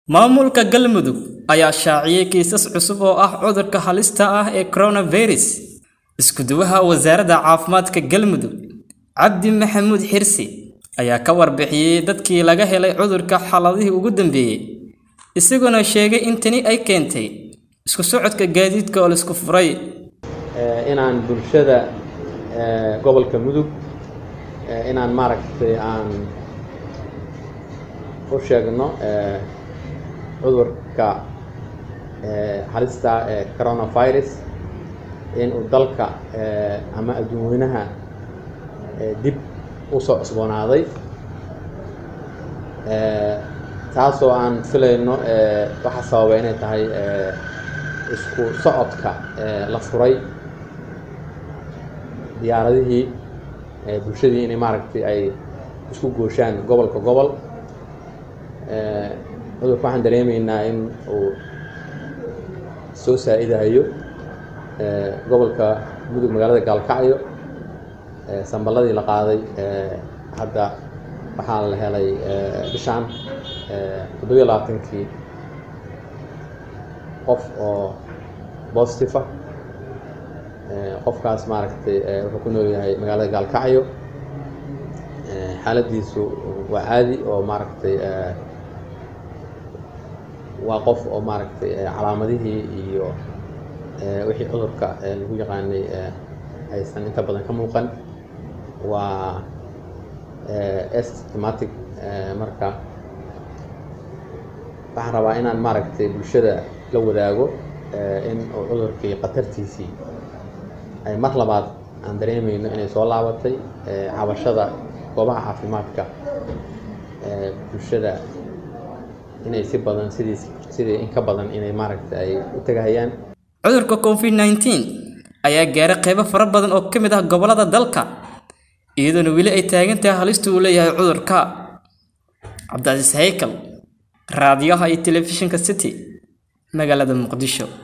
Maamulka Galmudug ayaa shaaciyay kiisas cusub oo ah cudurka halista ah ee coronavirus. Isku-duwaha Wasaaradda Caafimaadka Galmudug, Cabdi Maxamuud Xirsi, ayaa ka warbixiyay dadkii laga helay cudurka xaaladihii ugu dambeeyay, isagoo sheegay in tani ay keentay isku socodka gaadiidka oo la isku furay. inaan bulshada gobolka mudug inaan maaragtay aan u sheegno cudurka halista ee coronavirus in uu dalka ama adduunweynaha dib u soo cusboonaaday taasoo aan filayno waxa sababa inay tahay isku socodka la furay diyaaradihii bulshadii inay maaragtay ay isku gooshaan gobolka gobol cudurka waxaan dareemaynaa in uu soo saa-idahayo gobolka mudug magaalada gaalkacyo samballadii la qaaday hadda waxaa la helay bishaan toddobiyo labaatankii qof oo positive ah qofkaas maaragtay wuxuu ku nool yahay magaalada gaalkacyo xaaladiisu waa caadi oo maaragtay waa qof oo maaragtay calaamadihii iyo wixii cudurka lagu yaqaanay aysan inta badan ka muuqan waa asymptomatic marka waxaan rabaa inaan maaragtay bulshada la wadaago in uu cudurkii khatartiisii ay mar labaad aan dareemayno inay soo laabatay cabashada goobaha caafimaadka bulshada inay si badan sidii sidii in ka badan inay maaragtay ay u tagahayaan Cudurka COVID-19 ayaa gaaray qaybo fara badan oo ka mid ah gobollada dalka, iyadoona weli ay taagan tahay halista uu leeyahay cudurka. Cabdicasiis Haykal, Raadiyaha iyo Telefishinka City, magaalada Muqdisho.